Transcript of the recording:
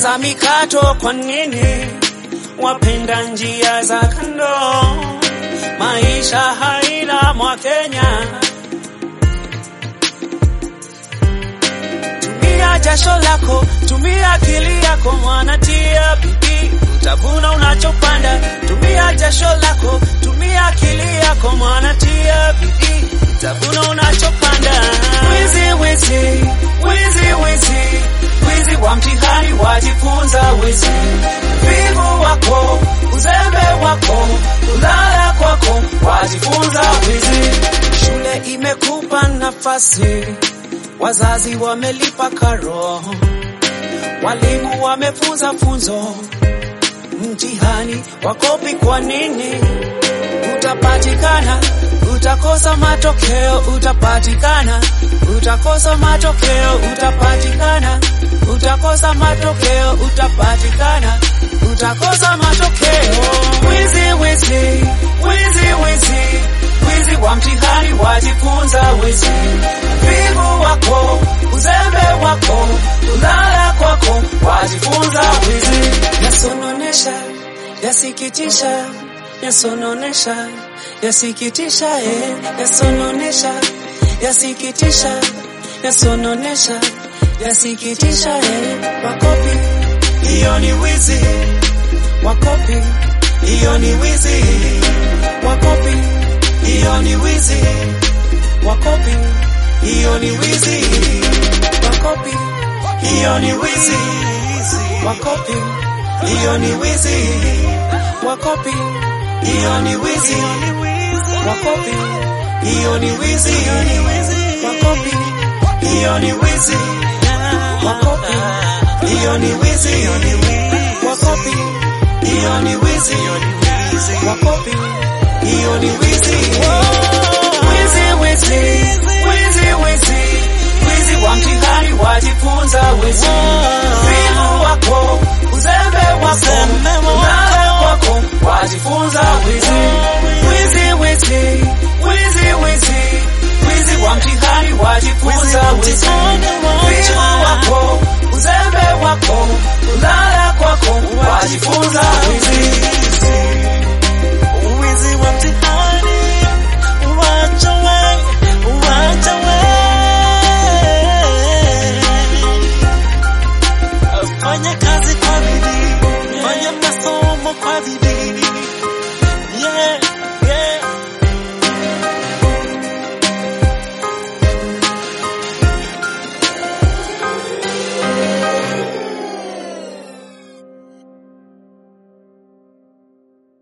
za mikato, kwa nini wapenda njia za kando? Maisha haina Mwakenya. Tumia jasho lako, tumia akili yako, mwanatia bidii, utavuna unachopanda. Tumia jasho lako, tumia akili yako, mwanatia bidii, utavuna unachopanda. Wizi, wizi, wizi, wizi, wizi wa mtihani, wajifunza wizi. Vivu wako, uzembe wako, ulala kwako, wajifunza wizi. Shule imekupa nafasi Wazazi wamelipa karo, walimu wamefunza funzo, mtihani wakopi. Kwa nini? Utapatikana, utakosa matokeo, utapatikana, utakosa matokeo, utapatikana, utakosa matokeo, utapatikana, utakosa matokeo. Wizi, wizi, wizi, wizi, wizi wa mtihani, wajifunza wizi vivu wako, uzembe wako, ulala kwako, wajifunza wizi. Yasononesha, yasikitisha, yasononesha, yasikitisha, eh, yasononesha, yasikitisha, yasononesha, yasikitisha, eh, wakopi, hiyo ni wizi, wakopi, hiyo ni wizi, wakopi, hiyo ni wizi, wakopi hiyo ni wizi wakopi, hiyo ni wizi wakopi, hiyo ni wizi wakopi, hiyo ni wizi wakopi, hiyo ni wizi wakopi, hiyo ni wizi wakopi, hiyo ni wizi wakopi, hiyo ni wizi wakopi, hiyo ni wizi wizi wizi wizi wizi wizi wa mtihani wajifunza wizi vivu wako uzembe wako ulale wako wajifunza wizi wizi wizi wizi wizi wizi wa mtihani wajifunza wizi